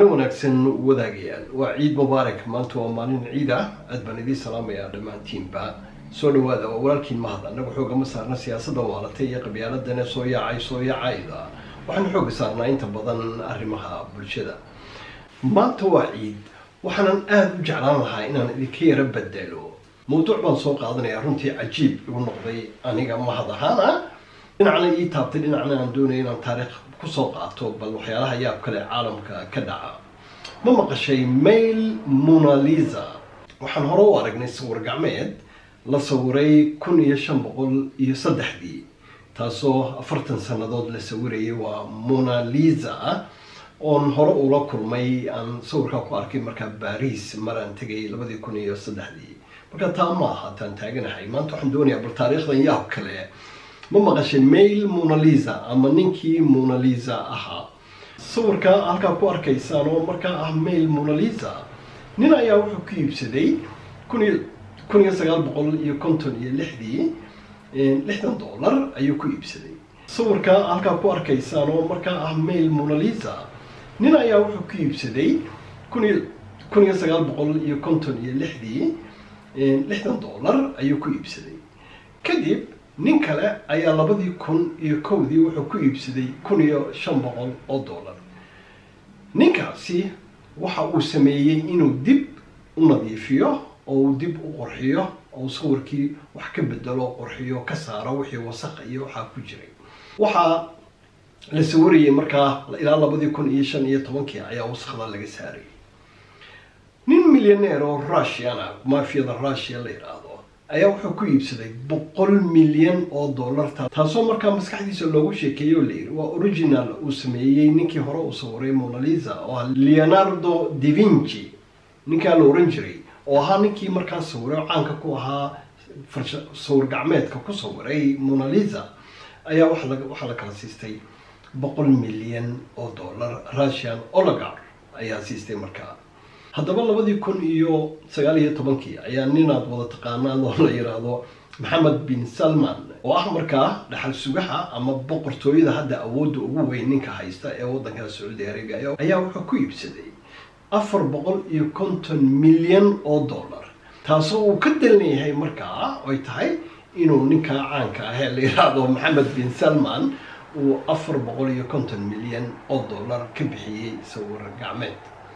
wanaagsan wadaagayaal waa ciid mubaarak maanta waa maalin ciid ah aad baan idiin salaamayaa dhammaantiinba soo dhawaada waa walaalkiin mahad annagu xoogama saarna siyaasadda waalatay iyo qabyaaladana soo yaacay soo yaacayda waxaanu xooga saarnaa inta badan arrimaha bulshada maanta waa ciid waxaanan aada u jeclaan lahaa inaan idinka yaro bedelo mawduuc baan soo qaadanayaa runtii cajiib igu noqday aniga mahad ahaan ah dhinacna ii taabtay dhinacna aan doonaya inaan taariikh kusoo qaato bal waxyaalaha yaab kale caalamka ka dhaca ma maqashay mail monalisa waxaan hore u aragnay sawir gacmeed la sawiray kun iyo shan boqol iyo saddexdii taasoo afartan sannadood la sawirayay waa monalisa oon hore ula kulmay aan sawirkaa ku arkay markaa baris maraan tegay labadii kun iyo saddexdii marka taa ma aha taan taaganahay maanta waxaan doonayaa bal taariikhdan yaab kale ma maqashay mail monalisa ama ninkii monalisa ahaa sawirka halkaa ku arkaysaan oo markaa ah mail monalisa nin ayaa wuxuu ku iibsaday kun iyo kun iyo sagaal boqol iyo konton iyo lixdii lixdan dollar ayuu ku iibsaday sawirka halkaa ku arkaysaan oo markaa ah mail monalisa nin ayaa wuxuu ku iibsaday kun iyo kun iyo sagaal boqol iyo konton iyo lixdii lixdan dollar ayuu ku iibsaday kadib nin kale ayaa labadii kun iyo kowdii wuxuu ku iibsaday kun iyo shan boqol oo dollar ninkaasi waxa uu sameeyey inuu dib u nadiifiyo oo uu dib u qurxiyo oo sawirkii wax ka bedelo qurxiyo ka saaro wixii wasaqa iyo waxaa ku jiray waxaa la sawirayay markaa ilaa labadii kun iyo shan iyo tobankii ayaa wasakda laga saarayay nin milyaneer oo russiana mafiyada russia la yidhaahdo ayaa wuxuu ku iibsaday boqol milyan oo dollarta taasoo markaa maskaxdiisa loogu sheekeeyey oo layidhi waa original uu sameeyey ninkii hore uu sawiray monalisa oo ah leonardo da vinci ninkaa la oran jiray oo ahaa ninkii markaa sawiray caanka ku ahaa sawir gacmeedka ku sawiray monalisa ayaa waxaa la kala siistay boqol milyan oo dollar russian oligar ayaa siistay markaa haddaba labadii kun iyo sagaal iyo tobankii ayaa ninaad wada taqaanaan oo la yidhaahdo maxamed bin salman oo ah markaa dhaxal sugaha ama boqortooyada hadda awoodda ugu weyn ninka haysta ee waddanka sacuudi arabia ayaa wuxuu ku iibsaday afar boqol iyo konton milyan oo dollar taasoo uu ka dalinayahay markaa ay tahay inuu ninkaa caanka ah ee la yidhaahdo maxamed bin salman uu afar boqol iyo konton milyan oo dollar ka bixiyey sawir gacmeed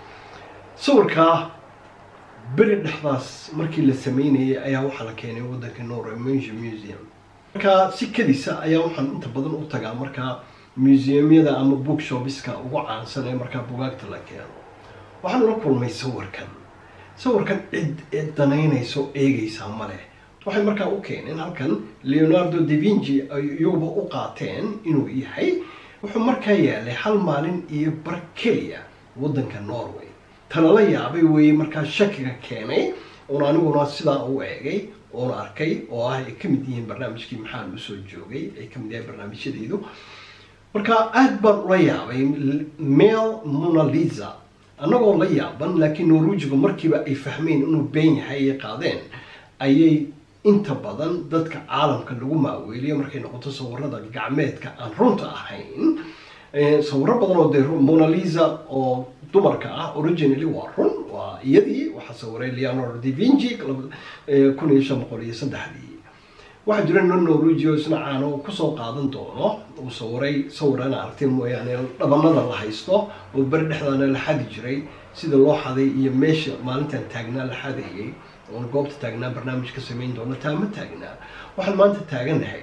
sawirkaa beri dhexdaas markii la sameynayay ayaa waxaa la keenay waddanka normange museum markaa si kadisa ayaa waxaan inta badan u tagaa markaa museumyada ama bookshopiska ugu caansan ee markaa bugaagta la keeno waxaan ula kulmay sawirkan sawirkan cid cid danaynayso eegaysaa ma leh waxay markaa u keeneen halkan leonardo da vinci iyuba u qaateen inuu yahay wuxuu markaa yaalay hal maalin iyo bar keliya waddanka norway talala yaabay weeye markaa shakiga keenay oon aniguna sidaa u eegay oona arkay oo ah ay ka mid yihiin barnaamijkii maxaan usoo joogay ay ka mid yahay barnaamijyadaydu marka aada baan ula yaabay mail monalisa annagoo la yaaban laakiin norwejigu markiiba ay fahmeen inuu been yahay ay qaadeen ayay inta badan dadka caalamka lagu maaweeliyo markay noqoto sawirada gacmeedka aan runta ahayn sawiro badan oo dee monalisa oo dumarka ah originally waa run waa iyadii waxaa sawiray leonardo da vinci kun iyo shan boqol iyo saddexdii waxaa jira nin norwegio isna caano kusoo qaadan doono uu sawiray sawirana aragtin mooyaane dhabanada la haysto oo beri dhexdaana la xadi jiray sida loo xaday iyo meesha maalintan taagnaa la xadayay oon goobta taagnaa barnaamij ka samayn doono taa ma taagnaa waxaan maanta taaganahay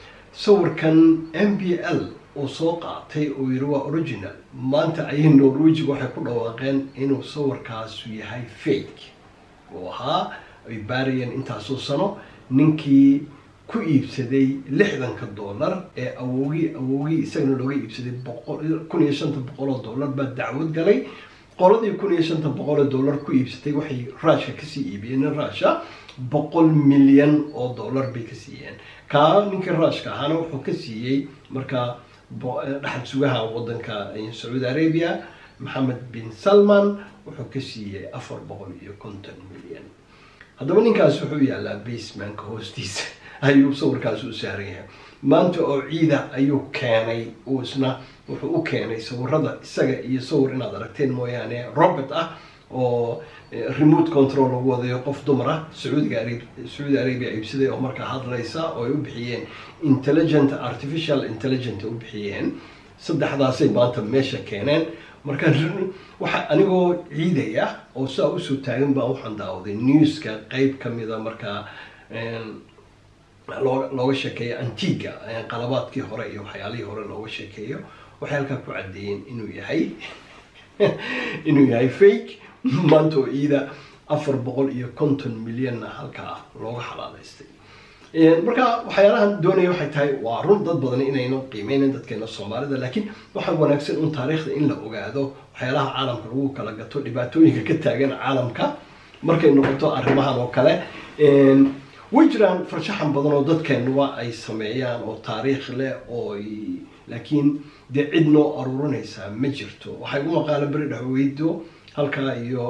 sawirkan m b l uu soo qaatay uu yidhi waa original maanta ayay norwejiga waxay ku dhawaaqeen inuu sawirkaasu yahay fake uu ahaa ay baarayeen intaasoo sano ninkii ku iibsaday lixdanka dollar ee awogii awogii isagana looga iibsaday kun iyo shanta boqol oo dollar baa dacwad galay qoladii kun iyo shanta boqol oo dollar ku iibsatay waxay ruushka kasii iibiyeen ruusha boqol milyan oo dollar bay ka siiyeen kaa ninkii ruushka ahaana wuxuu ka siiyey markaa dhaxal sugaha waddanka sacuudi arabia maxamed bin salman wuxuu ka siiyey afar boqol iyo konton milyan haddaba ninkaas wuxuu yaalaa basemanka hoostiisa ayuu sawirkaas u saaran yahay maanta oo ciida ayuu keenay uu isna wuxuu u keenay sawirada isaga iyo sawir inaad aragteen mooyaane robert ah oo remote control lagu wadayo qof dumar ah sacuudiga arab sacuudi arabia iibsaday oo markaa hadlaysa oo ay u bixiyeen intelligent artificial intelligent u bixiyeen saddexdaasay maanta meesha keeneen marka waxa anigoo ciidaya oo saa usoo taagan baa waxaan daawaday newska qeyb kamida markaa loo looga sheekeeyo antiga qalabaadkii hore iyo waxyaalihii hore looga sheekeeyo waxay halkaa ku caddeeyeen inuu yahay inuu yahay fake maanta oo ciida afar boqol iyo konton milyanna halkaa looga xalaaleystay marka waxyaalahan doonaya waxay tahay waa run dad badan inaynu qiimeynen dadkeena soomaalida laakiin waxaa wanaagsan un taariikhda in la ogaado waxyaalaha caalamka lagu kala gato dhibaatooyinka ka taagan caalamka markay noqoto arrimahan oo kale way jiraan farshaxan badan oo dadkeenuba ay sameeyaan oo taariikh leh oo laakiin dee cid noo aruurinaysaa ma jirto waxay u maqaala beri dhexweydo halkaa iyo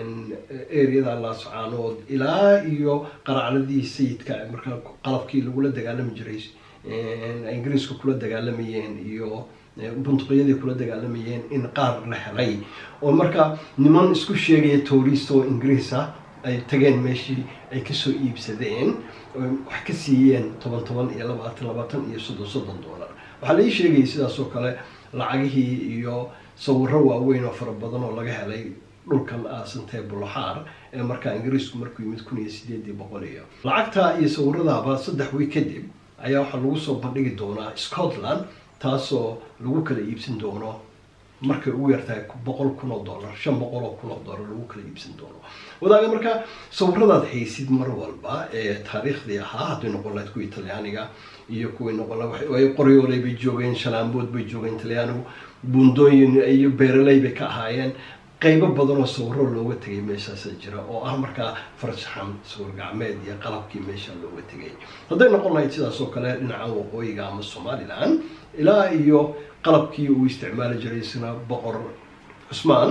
areada laascaanood ilaa iyo qaracladii sayidka markaa qalabkii lagula dagaalami jiray ingiriiska kula dagaalamayeen iyo buntuqyadii kula dagaalamayeen in qaar la helay oo markaa niman isku sheegaya tourist oo ingiriis ah ay tageen meeshii ay kasoo iibsadeen wax ka siiyeen toban toban iyo labaatan labaatan iyo soddon soddon dollar waxaa lai sheegayay sidaas oo kale lacagihii iyo sawiro waaweyn oo fara badan oo laga helay dhulkan aasantee bulaxaar ee markaa ingiriisku markuu yimid kun iyo sideedii boqol iyo lacagta iyo sawiradaaba saddex wiig kadib ayaa waxaa lagu soo bandhigi doonaa scotland taasoo lagu kala iibsan doono markay ugu yartahay boqol kun oo dollar shan boqol oo kun oo dollar lagu kala iibsan doono wadaaga marka sawiradaad haysid mar walba ee taariikhdii ahaa hadday noqon lahayd kuwii talyaaniga iyo kuwii noqon laha qoryooley bay joogeen shalaambood bay joogeen talyaanigu buundooyin iyo beeraley bay ka ahaayeen qeybo badan oo sawiro looga tegay meeshaasa jira oo ah markaa farshaxan sawir gacmeed iyo qalabkii meesha looga tegay hadday noqon lahayd sidaas oo kale dhinaca waqooyiga ama somalilan ilaa iyo qalabkii uu isticmaali jiray isna boqor cusmaan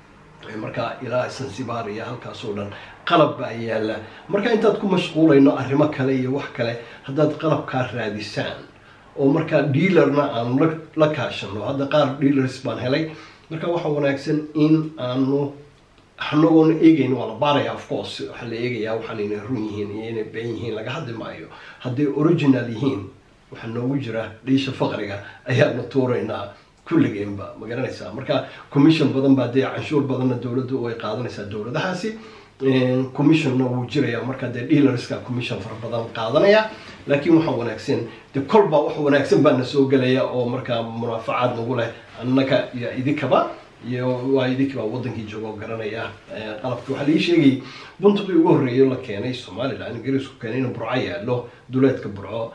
markaa ilaa sansibar iyo halkaas oo dhan qalab baa yaalla marka intaad ku mashquulayno arrimo kale iyo wax kale haddaad qalabkaa raadisaan oo markaa dealerna aanu la kaashano hadda qaar dealers baan helay marka waxaa wanaagsan in aanu anagoona eegeyn waa la baaraya of course waxaa la eegayaa waxaan inay run yihiin iyo inay been yihiin laga hadli maayo hadday original yihiin waxaa noogu jira dhiisha faqriga ayaanu tuuraynaa kulligeenba ma garanaysaa marka commission badan baa dee canshuur badanna dowladdu ay qaadanaysaa dowladahaasi commissionna wuu jiraya marka dee dealerska commission fara badan qaadanaya laakiin waxaa wanaagsan de kolba wax wanaagsan baana soo gelaya oo markaa munaafacaad nagu leh annaka iyo idinkaba iyo waa idinkiibaa wadankii jooga oo garanaya qalabki waxaa laii sheegayay buntuqii ugu horreeya la keenay somalilan ingiriisku keenay inuu burco yaalo duleedka burco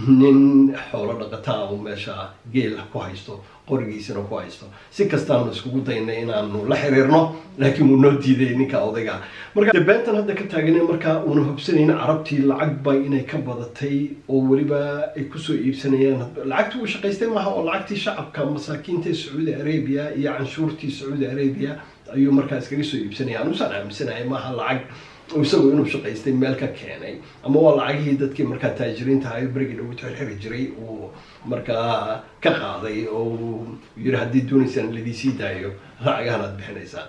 nin xoolo dhaqataa uu meesha geel ku haysto qorigiisana ku haysto si kastaanu iskugu daynay inaanu la xiriirno laakiin wuu noo diiday ninka odayga marka beentan hadda ka taaganay markaa uuna hubsanayn carabtii lacag bay inay ka badatay oo weliba ay kusoo iibsanayaan lacagtii uu shaqaystay maaha oo lacagtii shacabka masaakiinta ee sacuudi arabia iyo canshuurtii sacuudi arabia ayuu markaa iskaga soo iibsanaya anusaan aaminsanahay maaha lacag isagu inuu shaqaystay meel ka keenay ama waa lacagihii dadkii markaa taajiriinta ahayo berigii dhagu xirxiri jiray uu markaa ka qaaday oo uu yiri haddii doonaysaan ladiisii daayo lacagahan aad bixinaysaan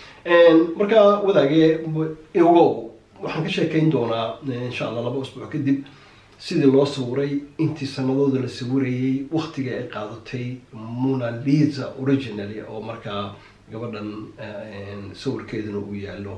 marka wadaage ogow waxaan ka sheekayn doonaa insha allah laba usbuuc kadib sidii loo sawiray intii sanadooda la sawirayay waktiga ay qaadatay mona lisa originally oo markaa gabadhan sawirkeeduna uu yaalo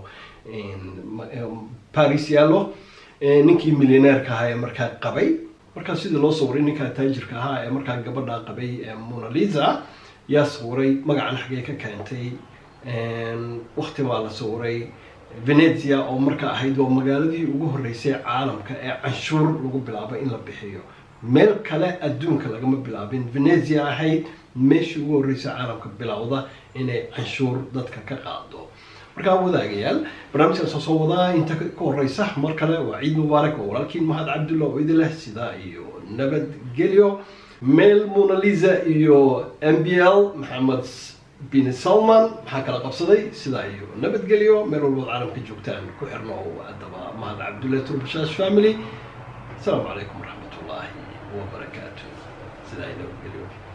paris yaallo ninkii millioneerka ahaa ee markaa qabay markaa sidii loo sawiray ninkaa taajirka ahaa ee markaa gabadha qabay mona lisa yaa sawiray magacan xagee ka keentay wakti baa la sawiray venezia oo marka ahayd waa magaaladii ugu horreysay caalamka ee canshuur lagu bilaabay in la bixiyo meel kale adduunka lagama bilaabin venezia ahayd meeshii ugu horreysay caalamka bilowda inay canshuur dadka ka qaado markaa wadaagayaal barnaamijkaas soo wadaa inta ka horeysa mar kale waa ciid mubaarak oo walaalkiin mahad cabdulla oo idin leh sidaa iyo nabadgelyo meel mona lisa iyo m b l maxamed bin salman maxaa kala qabsaday sidaa iyo nabadgelyo meel walbood caalamka joogtaan ku xirno adaba mahad cabdulla turbashash family asalaamu calaykum waraxmat ullaahi wabarakaatu sidaa iyo nabadgelyo